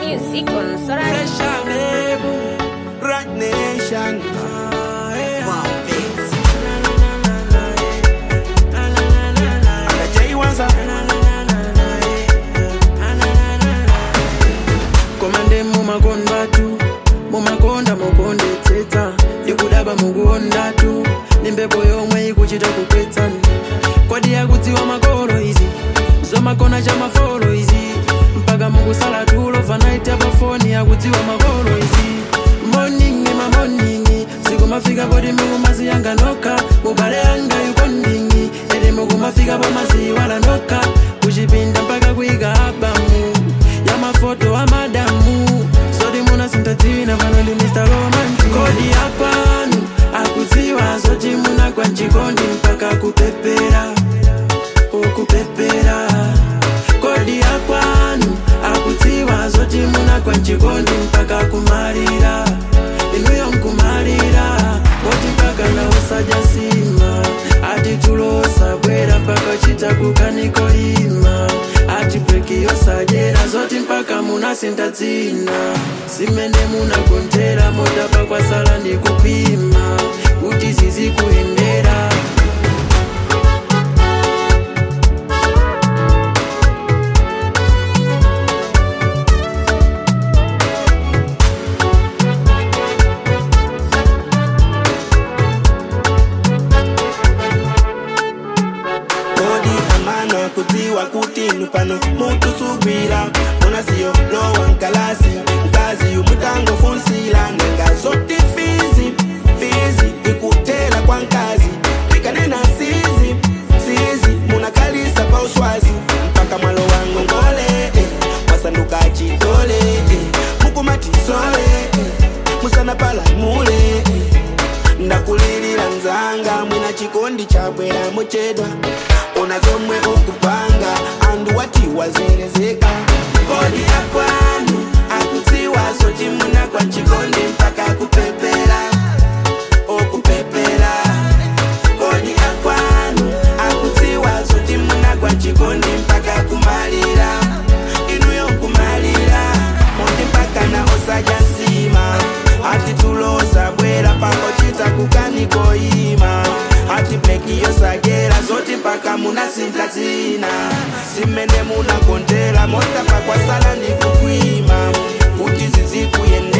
music on Sora. Fresh and able, Rock Nation. And the J ones are. komande mumakonda tu mumakonda mukondetsetsa ikudaba mukuonda tu ndi mphepo yomwe ikuchita kukwetsani kodi yakudziwa makolo izi zomakona cha mafolo izi mpaka mukusala tulo vanaita pafoni yakudziwa makolo izi moningi mamoningi sikumafika poti mukumaziyanga nokha mubale yanga yukondingi edi mukumafika pamaziwala nokha kuchipinda mpaka kuyika abamu ya mafoto a madamu sodi muna sintatina pano ndi mr romantic kodi ya kwanu akudziwa zoti munagwa mchikondi mpaka kupepera ukupepera kodi ya kwanu akudziwa zoti munagwa mchikondi mpaka kumalira inuyo nkumalira woti mpaka na usajasima ati tulosa bwera mpaka chita kukaniko ima ati breki yosajera zoti mpaka munasinta dzina simene munagontera modapa kwasala ndi kupima kuti zizikuyendera kodi amana kudziwa kuti inu pano mutusubwira unasiyo lowa nkalasi mkazi umutangofunsila nanga zoti fizi fizi ikutela kwa nkazi ikanena sizi sizi munakalisa pa uswazi mpaka mwalo wangu ngole eh, masanduka chitole eh, mukumatisole eh, musana pala mule eh, ndakulilira nzanga mwina chikondi chabwera muchedwa una zomwe ukupanga andu wati wazerezeka kodi ya kwanu akudziwa zoti munagwa chikondi mpaka kupepera okupepera kodi ya kwanu akudziwa zoti munagwa chikondi mpaka kumalira inuyo kumalira moti mpaka na osaja nsima ati tulosa bwera pako chita kukanikoima ati breki yosagera zoti mpaka munasinta dzina simene munagontera mota pakwasala ndi kukwima kuti zizikuyenda